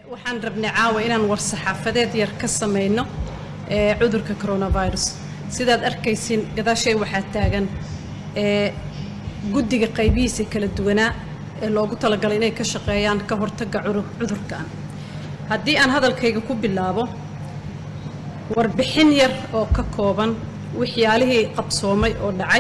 waxaan rabnay caawa inaan war-saxaafadeed yar ka samayno ee cudurka coronavirus sidaad arkaysin gadaashay waxaa taagan ee guddiga qaybihiisa kala duwanaa ee loogu talagalay inay ka shaqeeyaan ka hortagga cudurkan haddii aan hadalkayga ku bilaabo warbixin yar oo ka kooban waxyaalihii qabsoomay oo dhacay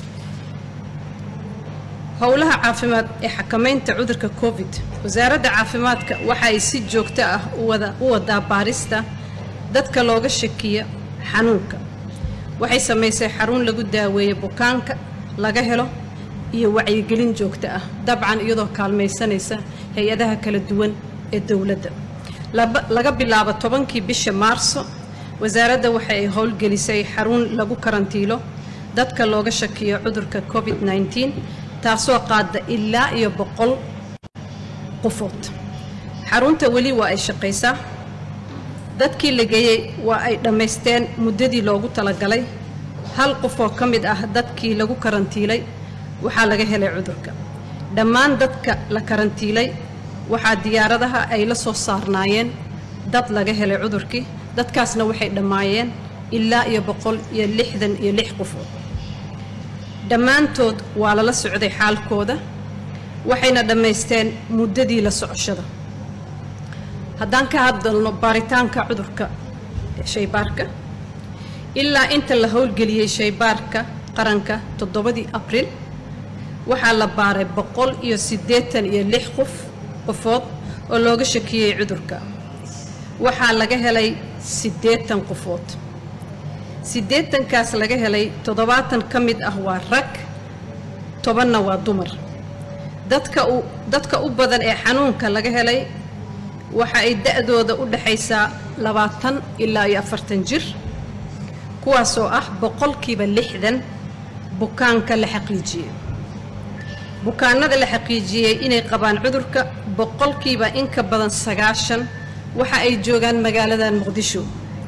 howlaha caafimaad ee xakamaynta cudurka covid wasaaradda caafimaadka waxa ay si joogto ah u wadaa baarista dadka looga shakiya xanuunka waxay samaysay xarun lagu daaweeyo bukaanka laga helo iyo wacyigelin joogto ah dabcan iyadoo kaalmaysanaysa hay-adaha kala duwan ee dowladda laga bilaabo tobankii bisha maarso wasaaradda waxa ay howlgelisay xarun lagu karantiilo dadka looga shakiyo cudurka covid -19 taasoo qaada ilaa iyo boqol qofood xarunta weli waa ay shaqaysaa dadkii la geeyey waa ay dhammaysteen muddadii loogu talagalay hal qofoo ka mid ah dadkii lagu karantiilay waxaa laga helay cudurka dhammaan dadka la karantiilay waxaa diyaaradaha ay la soo saarnaayeen dad laga helay cudurkii dadkaasna waxay dhammaayeen ilaa iyo boqol iyo lixdan iyo lix qofood dhammaantood waa lala socday xaalkooda waxayna dhammaysteen muddadii la socoshada haddaan ka hadalno baaritaanka cudurka shaybaarka ilaa inta la howlgeliyey shaybaarka qaranka toddobadii abriil waxaa la baaray boqol iyo siddeetan iyo lix qof qofood oo looga shakiyey cudurka waxaa laga helay siddeetan qofood siddeetankaas laga helay toddobaatan ka mid ah waa rag tobanna waa dumar dadka u dadka u badan ee xanuunka laga helay waxa ay da-dooda u dhaxaysaa labaatan ilaa iyo afartan jir kuwaasoo ah boqolkiiba lixdan bukaanka la xaqiijiyey bukaanada la xaqiijiyey inay qabaan cudurka boqolkiiba in ka badan sagaashan waxa ay joogaan magaaladan muqdisho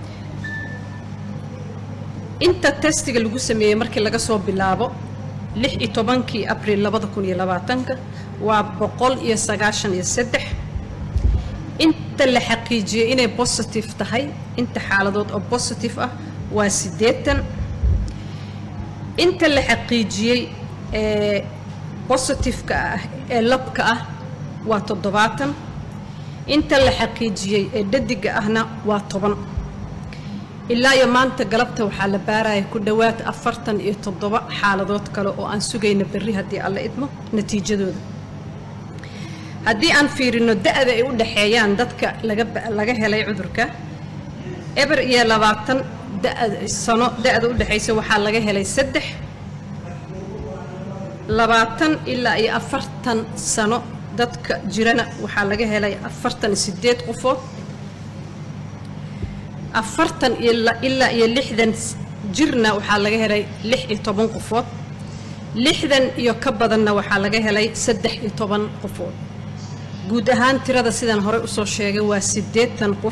inta testiga lagu sameeyey markii laga soo bilaabo lix iyo tobankii abriil labada kun iyo labaatanka waa boqol iyo sagaashan iyo saddex inta la xaqiijiyey inay bositive tahay inta xaaladood oo bositive ah waa siddeetan inta la xaqiijiyey ee bositifeka ah ee labka ah waa toddobaatan inta la xaqiijiyey ee dhadiga ahna waa toban ilaa iyo maanta galabta waxaa la baaraya ku dhowaad afartan iyo toddoba xaaladood kale oo aan sugayna berri haddii alla idmo natiijadooda haddii aan fiirino da-da ay u dhaxeeyaan dadka laga helay cudurka eber iyo labaatan sano da-da u dhexaysa waxaa laga helay saddex labaatan ilaa iyo afartan sano dadka jirana waxaa laga helay afartan iyo sideed qofood afartan ilaa iyo lixdan jirna waxaa laga helay lix iyo toban qofood lixdan iyo ka badanna waxaa laga helay saddex iyo toban qofood guud ahaan tirada sidaan horey usoo sheegay waa siddeetan qof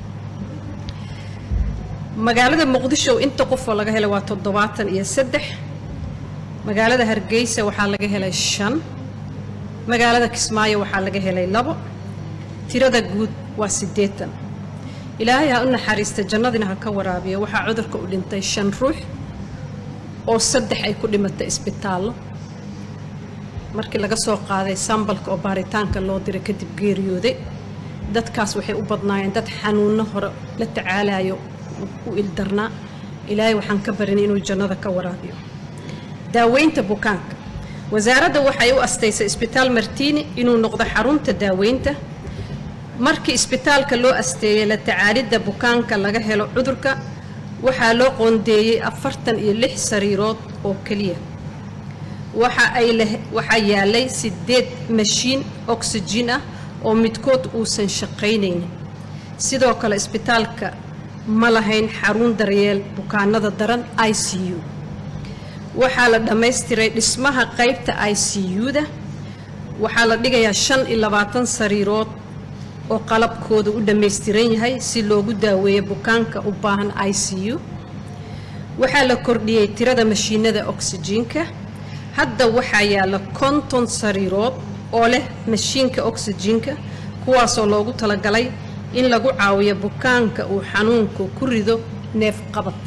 magaalada muqdisho inta qofoo laga helay waa toddobaatan iyo saddex magaalada hargeysa waxaa laga helay shan magaalada kismaayo waxaa laga helay labo tirada guud waa siddeetan ilaahay ha u naxariista jannadina ha ka waraabiyo waxaa cudurka u dhintay shan ruux oo saddex ay ku dhimatay isbitaallo markii laga soo qaaday sambalka oo baaritaanka loo diray kadib geeriyooday dadkaas waxay u badnaayeen dad xanuunno hore la tacaalayo u ildarnaa ilaahay waxaan ka barinay inuu jannada ka waraabiyo daaweynta bukaanka wasaaradda waxay u astaysay isbitaal martiini inuu noqdo xarunta daaweynta markii isbitaalka loo asteeyey la tacaalidda bukaanka laga helo cudurka waxaa loo qoondeeyey afartan iyo lix sariirood oo keliya waxa ay waxaa yaalay siddeed mashiin oxygen ah oo midkood uusan shaqaynaynin sidoo kale isbitaalka ma lahayn xarun daryeel bukaanada daran i c u waxaa la dhammaystiray dhismaha qaybta i c u-da waxaa la dhigayaa shan iyo labaatan sariirood oo qalabkooda u dhammaystiran yahay si loogu daaweeyo bukaanka u baahan i c u waxaa la kordhiyey tirada mashiinada oksijiinka hadda waxaa yaalla konton sariirood oo leh mashiinka oksijiinka kuwaasoo loogu talagalay in lagu caawiyo bukaanka uu xanuunku ku rido neef qabad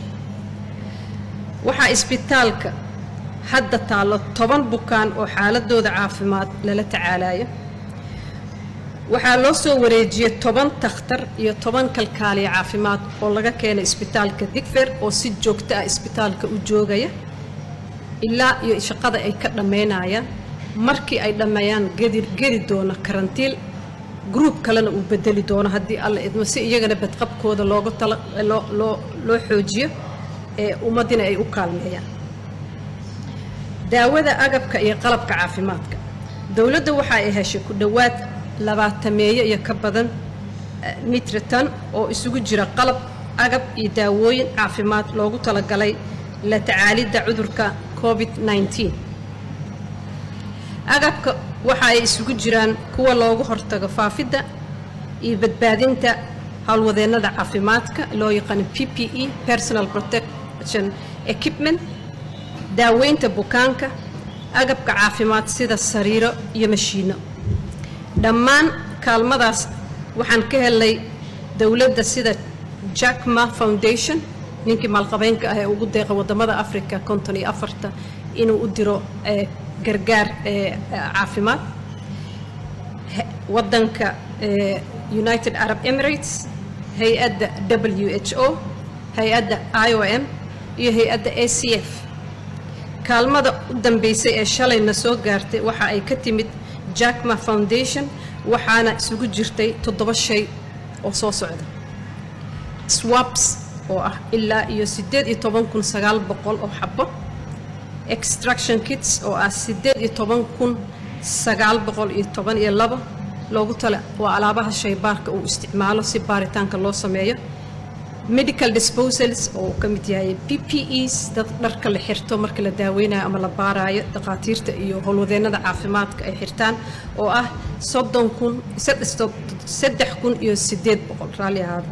waxaa isbitaalka hadda taallo toban bukaan oo xaaladooda caafimaad lala tacaalayo waxaa loo soo wareejiyey toban takhtar iyo toban kalkaaliya caafimaad oo laga keenay isbitaalka digfer oo si joogto ah isbitaalka u joogaya ilaa iyo shaqada ay ka dhammaynayaan markii ay dhammeeyaan gedi gedi doono karantiil gruub kalena uu bedeli doono haddii alla idmo si iyagana badqabkooda looga tala loo loo loo xoojiyo ee ummaddina ay u kaalmeeyaan daawada agabka iyo qalabka caafimaadka dowladda waxa ay heshay ku dhowaad labaatameeyo iyo ka badan mitritan oo isugu jira qalab agab iyo daawooyin caafimaad loogu talagalay la tacaalidda cudurka covid 19 agabka waxa ay isugu jiraan kuwa loogu hortago faafidda iyo badbaadinta howlwadeennada caafimaadka loo yaqaano p p e personal protection equipment daaweynta bukaanka agabka caafimaad sida sariiro iyo mashiino dhammaan kaalmadaas waxaan ka helnay dowladda sida jackma foundation ninkii maalqabeynka ah ee ugu deeqa waddamada africa konton iyo afarta inuu u diro gargaar caafimaad waddanka united arab emirates hay-adda w h o hay-adda i o m iyo hay-adda a c f kaalmada u dambeysay ee shalayna soo gaartay waxa ay ka timid jackma foundation waxaana isugu jirtay toddoba shay oo soo socda swaps oo ah ilaa iyo siddeed iyo toban kun sagaal boqol oo xabo extraction kits oo ah siddeed iyo toban kun sagaal boqol iyo toban iyo labo loogu tala waa alaabaha shaybaarka uu isticmaalo si baaritaanka loo sameeyo medical disposals oo uu ka mid yahay p p es dad dharka la xirto marka la daaweynayo ama la baaraayo dhakhaatiirta iyo howlwadeennada caafimaadka ay xirtaan oo ah soddon kun saddex kun iyo siddeed boqol raalli ahaada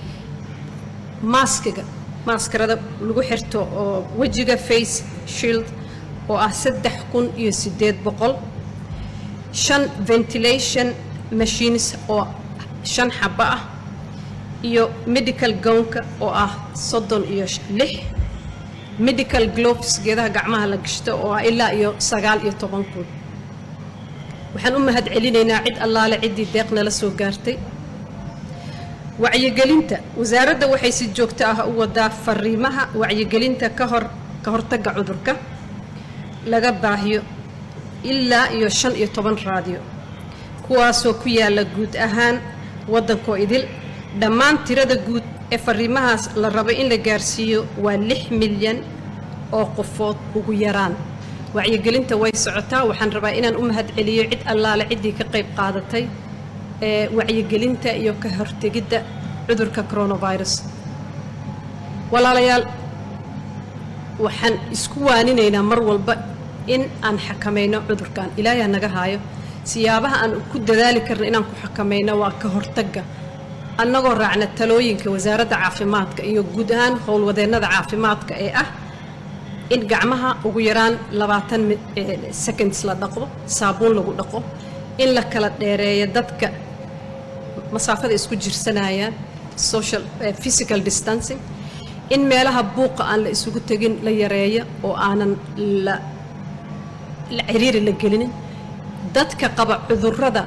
maaskiga maaskarada lagu xirto oo wejiga face shield oo ah saddex kun iyo siddeed boqol shan ventilation machines oo shan xabo ah iyo medical gownka oo ah soddon iyo lix medical gloves geedaha gacmaha la gashto oo ah ilaa iyo sagaal iyo toban kun waxaan u mahad celinaynaa cid allaale ciddii deeq nala soo gaartay wacyigelinta wasaaradda waxay si joogto ah u wadaa fariimaha wacyigelinta ka hor ka hortagga cudurka laga baahiyo ilaa iyo shan iyo toban raadiyo kuwaasoo ku yaalla guud ahaan waddankoo idil dhammaan tirada guud ee fariimahaas la rabo in la gaarsiiyo waa lix milyan oo qofood ugu yaraan wacyigelinta way socotaa waxaan rabaa inaan u mahad celiyo cid allaale ciddii ka qayb qaadatay ee wacyigelinta iyo ka hortegidda cudurka coronavirus walaalayaal waxaan isku waaninaynaa mar walba in aan xakamayno cudurkan ilaahay ha naga haayo siyaabaha aan ku dadaali karna inaan ku xakamayno waa ka hortagga annagoo raacna talooyinka wasaaradda caafimaadka iyo guud ahaan howlwadeennada caafimaadka ee ah in gacmaha ugu yaraan labaatan seconds la dhaqdo saabuun lagu dhaqo in la kala dheereeyo dadka masaafada isku jirsanayaan social physical distancing in meelaha buuqa aan la isugu tegin la yareeyo oo aanan la la ciriiri la gelinin dadka qaba cudurrada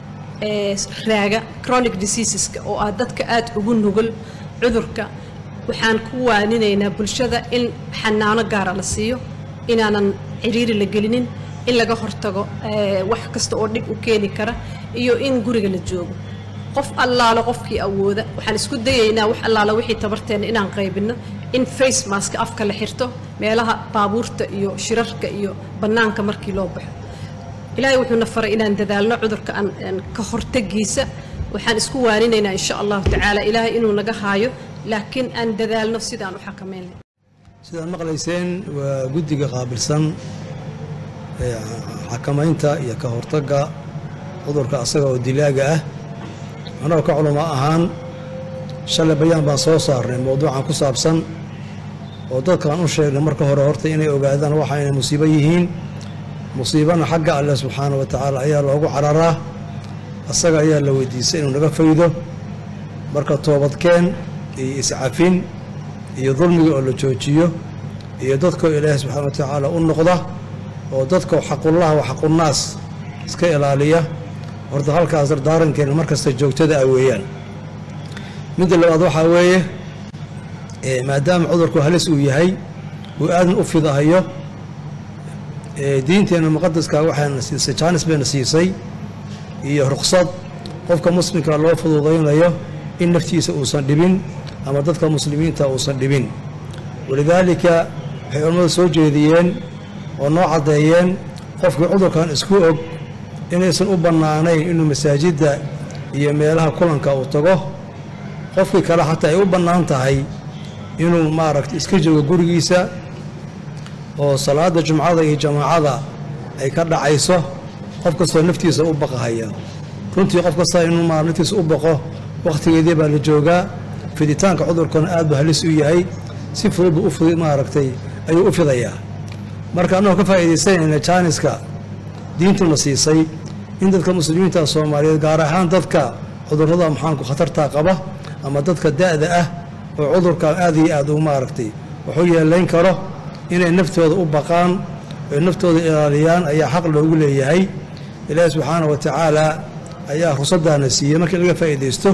raaga chronic diseaseska oo ah dadka aada ugu nugul cudurka waxaan ku waaninaynaa bulshada in xanaano gaara la siiyo inaanan ciriiri la gelinin in laga hortago wax kasta oo dhib u keeni kara iyo in guriga la joogo qof allaalo qofkii awooda waxaan isku dayaynaa wax allaalo wixii tabarteenna inaan qaybinno in face maska afka la xirto meelaha baabuurta iyo shirarka iyo bannaanka markii loo baxo ilaahay wuxuuna faray inaan dadaalno cudurka aan ka hortagiisa waxaan isku waaninaynaa insha allahu tacaala ilaahay inuu naga haayo laakiin aan dadaalno sidaan u xakamayn sidaad maqlayseen waa guddiga qaabilsan xakamaynta iyo ka hortagga cudurka asaga oo dilaaga ah annagoo ka culamo ahaan shalay bayaan baan soo saarnay mowduucan ku saabsan oo dadkaan u sheegnay marka hore horta inay ogaadaan waxa inay musiibo yihiin musiibana xagga alleh subxaana wa tacaala ayaa loogu cararaa asaga ayaa la weydiisay inuu naga faydo marka toobadkeen iyo iscafin iyo dulmiga oo la joojiyo iyo dadkoo ilaahay subxaana wa tacaala u noqda oo dadkoo xaqullah wa xaqunnaas iska ilaaliya horta halkaas dardaarankeena mar kasta joogtada ah weeyaan midda labaad waxaa weeye maadaama cudurku halis uu yahay uu aadan u fidahayo diinteenna muqadaska waxaana siisay jaanis bayna siisay iyo ruqsad qofka muslimka loo fududaynayo in naftiisa uusan dhibin ama dadka muslimiinta uusan dhibin walidaalika waxay culammadu soo jeediyeen oo noo caddeeyeen qofkii cudurkan isku og inaysan u bannaanayn inuu masaajidda iyo meelaha kulanka uu tago qofkii kale xataa ay u bannaan tahay inuu maaragta iska joogo gurigiisa oo salaadda jumcada iyo jamaacada ay ka dhacayso qof kastoo naftiisa u baqahaya runtii qof kasta inuu maa naftiisa u baqo wakhtigeedii baa la joogaa fiditaanka cudurkana aad buu halis u yahay si fudud buu u maaragtay ayuu u fidayaa marka annagoo ka faa'iidaysanayna jaaniska diintuna siisay in dadka muslimiinta soomaaliyeed gaar ahaan dadka cudurrada maxaanku khatartaa qaba ama dadka da'da ah oo cudurkan aad iyo aad u maaragtay wuxuu yeelayn karo inay naftooda u baqaan oy naftooda ilaaliyaan ayaa xaq loogu leeyahay ilaahi subxaana wa tacaala ayaa rusaddaana siiyey markii laga faa'iidaysto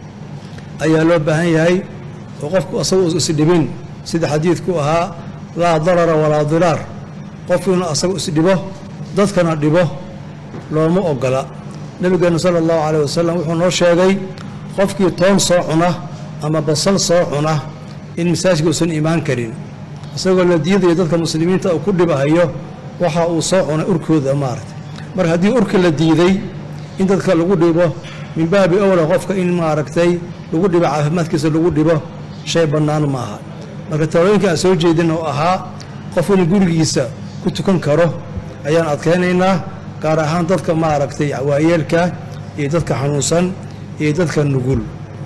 ayaa loo baahan yahay oo qofku asaga isdhibin sida xadiidku ahaa laa darara walaa diraar qofku inuu asaga isdhibo dadkana dhibo looma ogola nebigeenna sala allahu caleyh wasalam wuxuu noo sheegay qofkii toon soo cuna ama basal soo cuna in masaajidka uusan imaan karin isagoo la diidayo dadka muslimiinta uu ku dhibahayo waxa uu soo cunay urkooda maaragtay marka haddii urka la diiday in dadka lagu dhibo min baabi owla qofka in maaragtay lagu dhibo caafimaadkiisa lagu dhibo shay bannaan ma aha marka talooyinka aan soo jeedin oo ahaa qof inuu gurigiisa ku tukan karo ayaan adkaynaynaa gaar ahaan dadka maaragtay waayeelka iyo dadka xanuunsan iyo dadka nugul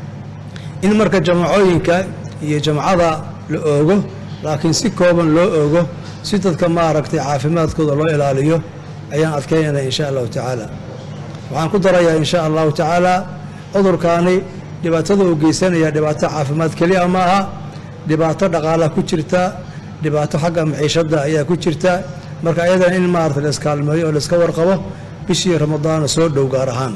in marka jamacooyinka iyo jamcada la oogo laakiin si kooban loo oogo si dadka maaragtay caafimaadkooda loo ilaaliyo ayaan adkaynaynaa insha allahu tacaala waxaan ku darayaa insha allahu tacaala cudurkaani dhibaatada uu geysanaya dhibaato caafimaad keliya ma aha dhibaato dhaqaalaha ku jirta dhibaato xagga maciishadda ayaa ku jirta marka ayadana in maarata layskaalmeeyo oo layska warqabo bishii ramadaana soo dhow gaar ahaan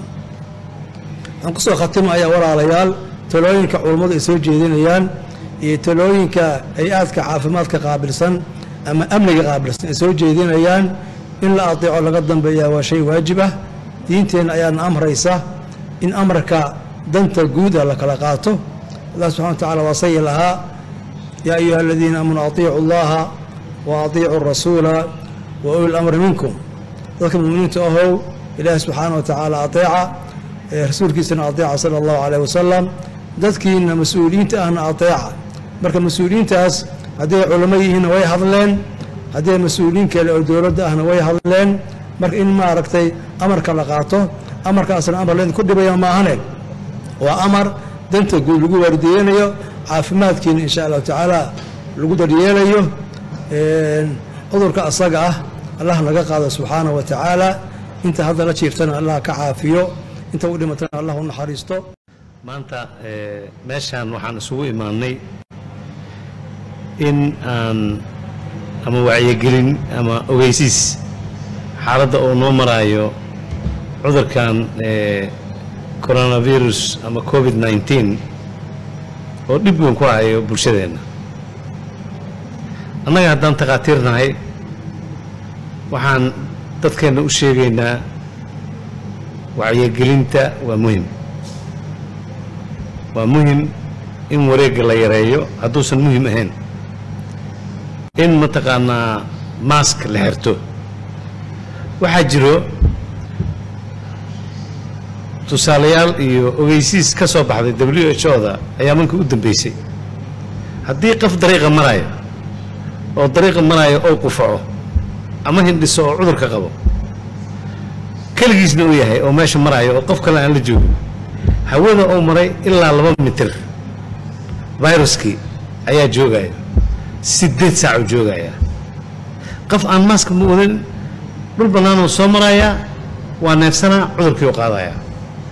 waxaan kusoo khatimayaa walaalayaal talooyinka culummadu ay soo jeedinayaan iyo talooyinka hay-aadka caafimaadka qaabilsan ama amniga qaabilsan ay soo jeedinayaan in la adeeco laga dambeeyaa waa shay waajib ah diinteenna ayaana amraysa in amarka danta guuda la kala qaato allah subxana wa tacala waa sayi lahaa yaa ayuha aladiina aamanuu atiicu allaha wa atiicu rasuula wa uli lamri minkum dadka muminiinta ahow ilaahi subxaana wa tacaala ateeca rasuulkiisana ateeca sala allahu caleyh wasalam dadkiina mas-uuliyiinta ahna ateeca marka mas-uuliyiintaas hadday culamo yihiinna way hadleen haddii mas-uuliyiin kale oo dowladda ahna way hadleen marka in maaragtay amarka la qaato amarkaasna amar laydinku dhibaya maahane waa amar danta guud lagu waardiyeynayo caafimaadkiina insha allahu tacaala lagu daryeelayo cudurka asaga ah allah naga qaado subxaana wa tacaala inta hadda la jiirtana allah ka caafiyo inta u dhimatana allah u naxariisto maanta meeshaan waxaan isugu imaannay in aan ama wacyigelin ama ogeysiis xaaladda uu noo maraayo cudurkan coronavirus ama covid nneteen oo dhib weyn ku hayo bulshadeenna annaga haddaan takhaatiirnahay waxaan dadkeenna u sheegaynaa wacyigelinta waa muhim waa muhim in wareegga la yareeyo hadduusan muhim ahayn in mataqaanaa maask la xirto waxaa jiro tusaalayaal iyo ogeysiis ka soo baxday w h o da ayaa markii u dambeysay haddii qof dariiqa maraayo oo dariiqa maraayo ou qufaco ama hindhiso oo cudurka qabo keligiisna uu yahay oo meesha maraayo oo qof kale aan la joogin hawada ou maray ilaa laba mitir viruskii ayaa joogaya siddeed saac uu joogaya qof aan maaska ma wadan dhul bannaanuu soo marayaa waa neefsanaa cudurkii u qaadayaa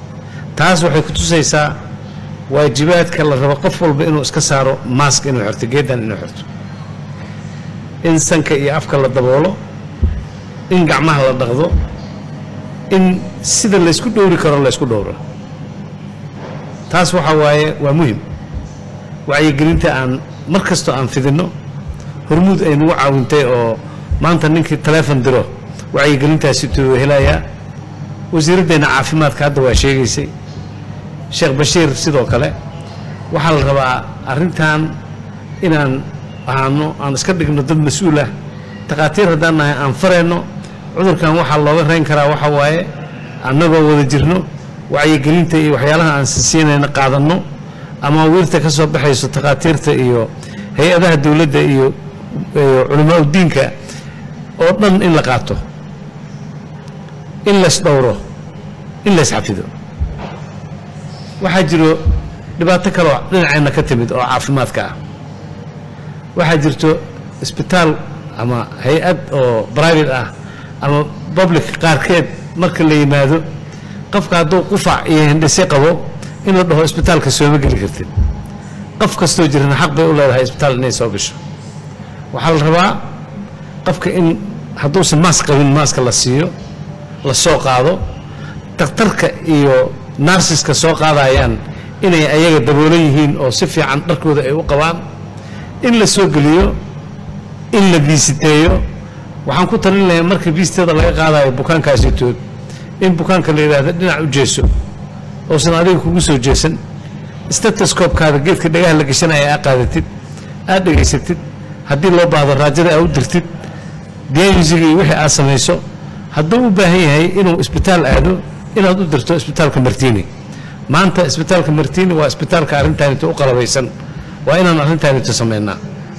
taas waxay ku tusaysaa waajibaadka la rabo qof walba inuu iska saaro maask inuu xirto geedan inuu xirto in sanka iyo afka la daboolo in gacmaha la dhaqdo in sida laysku dhowri karo laysku dhowro taas waxaa waaye waa muhim wacyigelinta aan mar kastoo aan fidinno hormuud ay nagu caawintay oo maanta ninkii taleefon diro wacyigelintaasi tuu helayaa wasiiraddeena caafimaadka hadda waa sheegaysay sheekh bashiir sidoo kale waxaa la rabaa arrintan inaan ahaano aan iska dhigno dad mas-uul ah takhaatiir haddaan nahay aan farayno cudurkan waxaa looga rayn karaa waxa waaye annagoo wada jirno wacyigelinta iyo waxyaalaha aan sinsiinayna qaadanno ama wiirta ka soo baxayso takhaatiirta iyo hay-adaha dowladda iyo culimaa udiinka oo dhan in la qaato in lays dhowro in lays xafido waxaa jiro dhibaato kaloo dhinaceenna ka timid oo caafimaadka ah waxaa jirto isbitaal ama hay-ad oo private ah ama public qaarkeed marka la yimaado qofka hadduu qufac iyo hindhise qabo in la dhaho isbitaalka sooma geli kartid qof kastoo jirana xaq bay u leedahay isbitaal inay soo gasho waxaa la rabaa qofka in hadduusan maas qabin maaska la siiyo la soo qaado dakhtarka iyo narsiska soo qaadayaan inay ayaga daboolan yihiin oo si fiican dharkooda ay u qabaan in la soo geliyo in la biisiteeyo waxaan ku talin lahay marka biisteeda laga qaadayo bukaankaasitood in bukaanka la yidhaahdo dhinac u jeeso oosan adiga kugu soo jeesan statoscopkaada geedka dhagaha la gashanaya aa qaadatid aad dhegaysatid haddii loo baahdo raajada aa u dirtid diyaayusiga iyo wixii aad samayso hadduu u baahan yahay inuu isbitaal aado inaad u dirto isbitaalka martini maanta isbitaalka martini waa isbitaalka arrintaanito u qalabaysan waa inaan arrintaanito samaynaa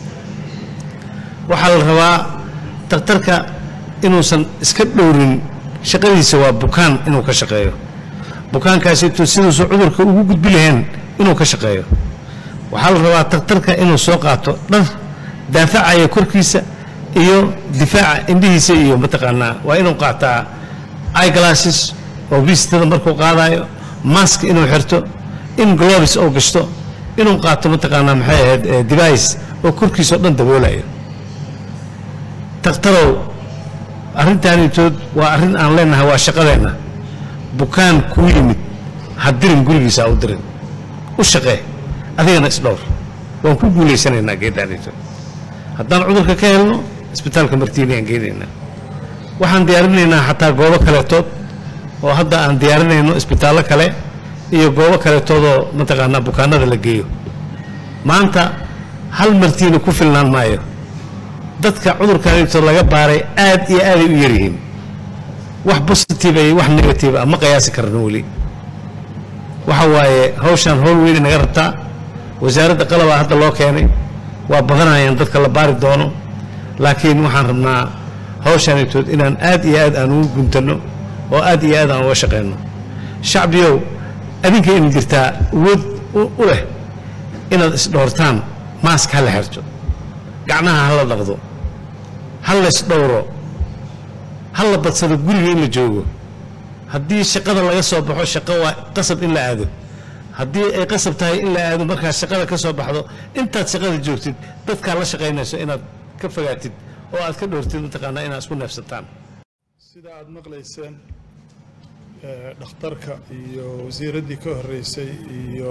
waxaa la rabaa dakhtarka inuusan iska dhowrin shaqadiisa waa bukaan inuu ka shaqeeyo bukaankaasito siduusu cudurka ugu gudbi lahayn inuu ka shaqeeyo waxaa la rabaa dakhtarka inuu soo qaato dhar daafacaya korkiisa iyo difaaca indhihiisa iyo mataqaanaa waa inuu qaataa iglasses oo biistada markuu qaadayo mask inuu xirto in globes oo gashto inuu qaato mataqaanaa maxay ahayd device oo korkiisa oo dhan daboolayo dakhtarow arrintaanitood waa arrin aan leenahay waa shaqadeenna bukaan kuu yimid ha dirin gurigiisa ha u dirin u shaqee adigana isdhowr waan ku guulaysanaynaa geeddaanitood haddaan cudurka ka helno isbitaalka martiini aan geenaynaa waxaan diyaarinaynaa xataa goobo kaleetood oo hadda aan diyaarinayno isbitaallo kale iyo goobo kaleetoodoo mataqaanaa bukaanada la geeyo maanta hal martiini ku filnaan maayo dadka cudurkaanito laga baaray aad iyo aaday u yaryihiin wax positive iyo wax negative ah ma qiyaasi karno weli waxa waaye hawshaan howl weyn naga rabtaa wasaaradda qalabaa hadda loo keenay waa badanayaan dadka la baari doono laakiin waxaan rabnaa hawshaanitood inaan aad iyo aad aan ugu guntanno oo aad iyo aad aan uga shaqayno shacbiyow adinka in jirtaa awood u leh inaad isdhoortaan maask ha la xirto gacnaha ha la dhaqdo ha la isdhowro ha la badsado guriga in la joogo haddii shaqada laga soo baxo shaqo waa qasab in la aado haddii ay qasab tahay in la aado markaad shaqada ka soo baxdo intaad shaqada joogtid dadkaa la shaqaynayso inaad ka fogaatid oo aad ka dhowrtid mataqaanaa inaad isku neefsataan sida aad maqlayseen dhakhtarka iyo wasiiraddii ka horreysay iyo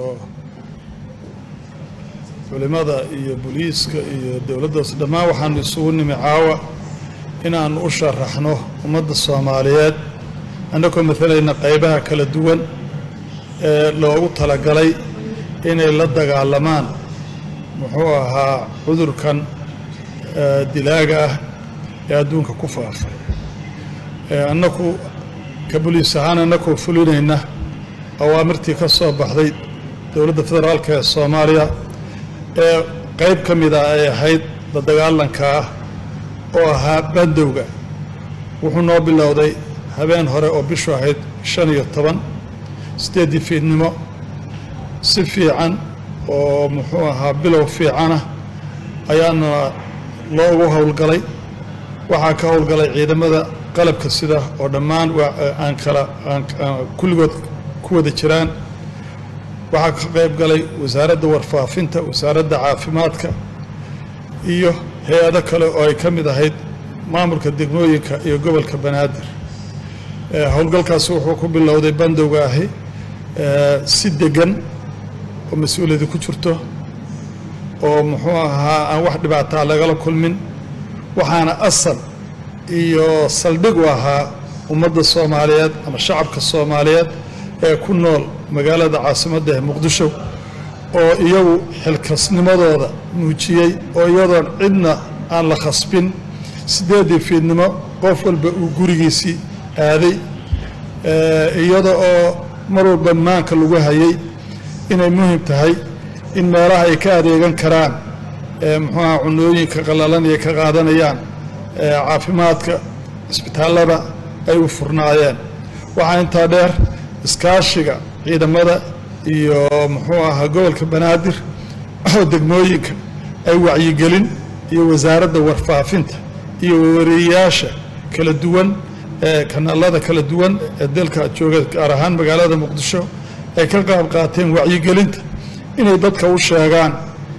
culimmada iyo booliiska iyo dowladdaas dhammaan waxaanu isugu nimi caawa inaannu u sharaxno ummadda soomaaliyeed annagoo maalayna qaybaha kala duwan ee loogu talagalay inay la dagaalamaan muxuu ahaa cudurkan dilaaga ah ee adduunka ku faafay annaku ka boliis ahaan annakoo fulinayna awaamirtii ka soo baxday dowladda federaalka ee soomaaliya ee qayb ka mid ah ay ahayd la dagaalanka ah oo ahaa bandowga wuxuu noo bilowday habeen hore oo bishu ahayd shan iyo toban siddeeddii fiidnimo si fiican oo muxuu ahaa bilow fiicanah ayaana loogu howlgalay waxaa ka howlgalay ciidamada qalabka sida oo dhammaan aan kala kulligood ku wada jiraan waxaa ka qayb galay wasaaradda warfaafinta wasaaradda caafimaadka iyo hay-ado kale oo ay ka mid ahayd maamulka degmooyinka iyo gobolka banaadir howlgalkaasi wuxuu ku bilowday bandowga ahi si degan oo mas-uuliyadi ku jirto oo muxuu ahaa aan wax dhibaataa lagala kulmin waxaana asal iyo saldhig u ahaa ummadda soomaaliyeed ama shacabka soomaaliyeed ee ku nool magaalada caasimadda ee muqdisho oo iyagu xilkasnimadooda muujiyey oo iyadoon cidna aan la khasbin siddeeddii fiidnimo qof walba uu gurigiisii aaday iyada oo mar walba maanka lagu hayay inay muhim tahay in meelaha ay ka adeegan karaan muxuuaha cunooyinka qallalan iyo ka qaadanayaan caafimaadka cisbitaallada ay u furnaayeen waxaa intaa dheer iskaashiga ciidamada iyo muxuu ahaa gobolka banaadir oo degmooyinka ay wacyigelin iyo wasaaradda warfaafinta iyo wareeyayaasha kala duwan ee kanaalada kala duwan ee dalka jooga gaar ahaan magaalada muqdisho ay ka qaab qaateen wacyigelinta inay dadka u sheegaan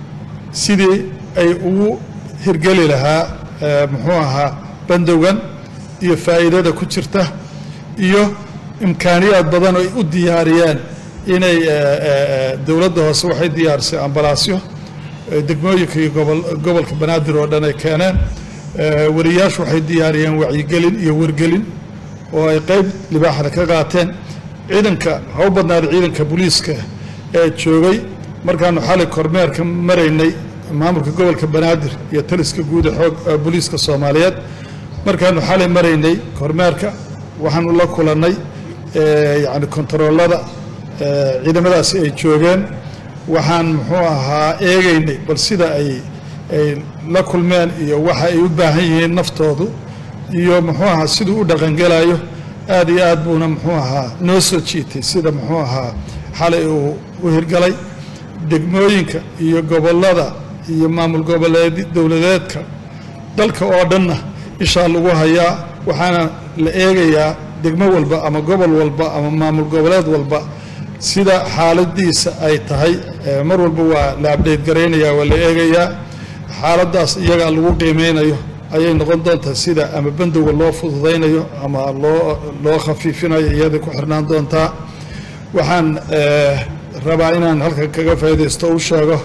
sidii ay ugu hirgeli lahaa muxuu ahaa bandowgan iyo faa'iidada ku jirta iyo imkaaniyaad badan ay u diyaariyeen inay dowladda hoose waxay diyaarisay ambalaasyo degmooyinka iyo gobolka banaadir oo dhan ay keeneen wariyaashu waxay diyaariyeen wacyigelin iyo wargelin oo ay qayb libaaxda ka qaateen ciidanka ha u badnaada ciidanka booliiska ee joogay markaanu xalay kormeerka maraynay maamulka gobolka banaadir iyo taliska guud ee xoog booliiska soomaaliyeed markaanu xalay maraynay kormeerka waxaanu la kulannay yacni kontaroolada ciidamadaasi ay joogeen waxaan muxuu ahaa eegaynay bal sida ay ay la kulmeen iyo waxa ay u baahan yihiin naftoodu iyo muxuu ahaa siduu u dhaqangelayo aad iyo aad buuna muxuu ahaa noo soo jiitay sida muxuu ahaa xalay uu u hirgalay degmooyinka iyo gobollada iyo maamul goboleed dowladeedka dalka oo dhanna ishaa lagu hayaa waxaana la eegayaa degmo walba ama gobol walba ama maamul goboleed walba sida xaaladiisa ay tahay mar walba waa la abdhayt garaynayaa waa la eegayaa xaaladdaas iyagaa lagu qiimeynayo ayay noqon doontaa sida ama bandowga loo fududaynayo ama loo loo khafiifinayo iyaday ku xirnaan doontaa waxaan rabaa inaan halkan kaga faa'iidaysto u sheego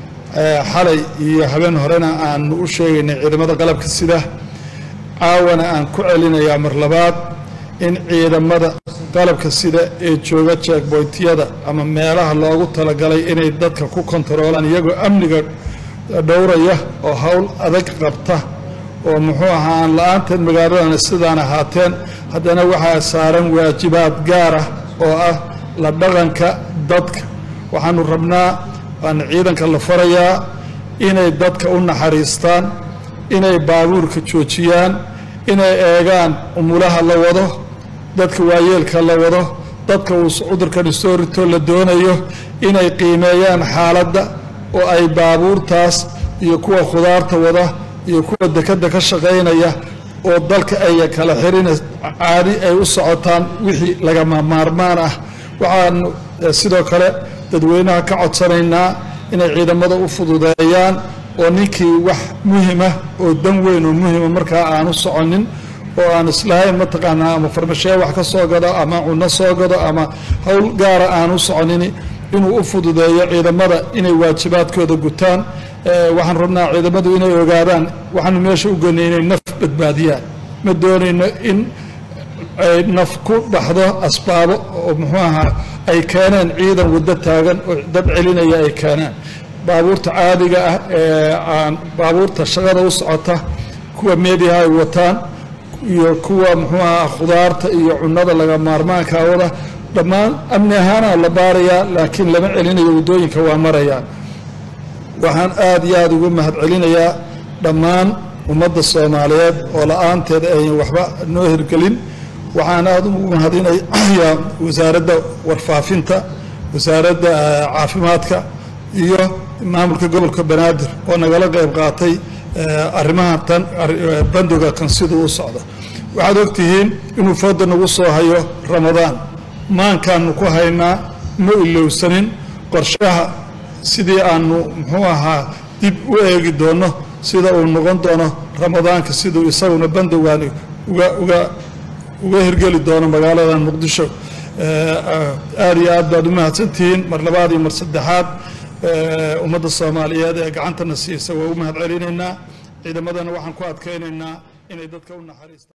xalay iyo habeen horena aanu u sheegaynay ciidamada qalabka sida caawana aan ku celinayaa mar labaad in ciidamada qalabka sida ee jooga jeegboytyada ama meelaha loogu talagalay inay dadka ku kontaroolaan iyagoo amniga dhowraya oo howl adag qabta oo muxuu ahaa aan la-aanteed magaaladana sidaan ahaateen haddana waxaa saaran waajibaad gaar ah oo ah la dhaqanka dadka waxaanu rabnaa waana ciidanka la farayaa inay dadka u naxariistaan inay baabuurka joojiyaan inay eegaan umulaha la wado dadka waayeelka la wado dadka uu cudurkani soo rito la doonayo inay qiimeeyaan xaaladda oo ay baabuurtaas iyo kuwa khudaarta wada iyo kuwa dekadda ka shaqaynaya oo dalka ay kala xirina caadi ay u socotaan wixii lagama maarmaan ah waxaanu sidoo kale dadweynaha ka codsanaynaa inay ciidamada u fududeeyaan oo ninkii wax muhima oo dan weyn oo muhima markaa aanu soconin oo aan islahayn mataqaanaa ama farmashee wax ka soo gado ama cunno soo gado ama howl gaara aanu soconin inuu u fududeeyo ciidamada inay waajibaadkooda gutaan waxaan rabnaa ciidamadu inay ogaadaan waxaanu meesha u goynay inay naf badbaadiyaan ma doonayno in ay naf ku dhaxdo asbaabo oo muxuu ahaa ay keeneen ciidan waddo taagan oo dad celinaya ay keeneen baabuurta caadiga ah ee aan baabuurta shaqada u socota kuwa meediaha ay wataan iyo kuwa muxuu ahaa khudaarta iyo cunnada laga maarmaanka wada dhammaan amni ahaana la baarayaa laakiin lama celinayo waddooyinka waa marayaan waxaan aada iyo aada ugu mahad celinayaa dhammaan ummadda soomaaliyeed oo la-aanteed ayan waxba noo hirgelin waxaan aada ugu mahadinayaa wasaaradda warfaafinta wasaaradda caafimaadka iyo maamulka gobolka banaadir oo nagala qayb qaatay arrimaha tan bandoga kan siduu u socdo waxaad ogtihiin inuu fooda nagu soo hayo ramadaan maankaanu ku haynaa ma ilowsanin qorshaha sidii aanu muxuu ahaa dib u eegi doono sida uu noqon doono ramadaanka siduu isaguna bandowgaani uga uga uga hirgeli doono magaaladan muqdisho aad iyo aad baad u mahadsantihiin mar labaad iyo mar saddexaad ummadda soomaaliyeed ee gacantana siisa waa u mahad celinaynaa ciidamadana waxaan ku adkaynaynaa inay dadka u naxariistaan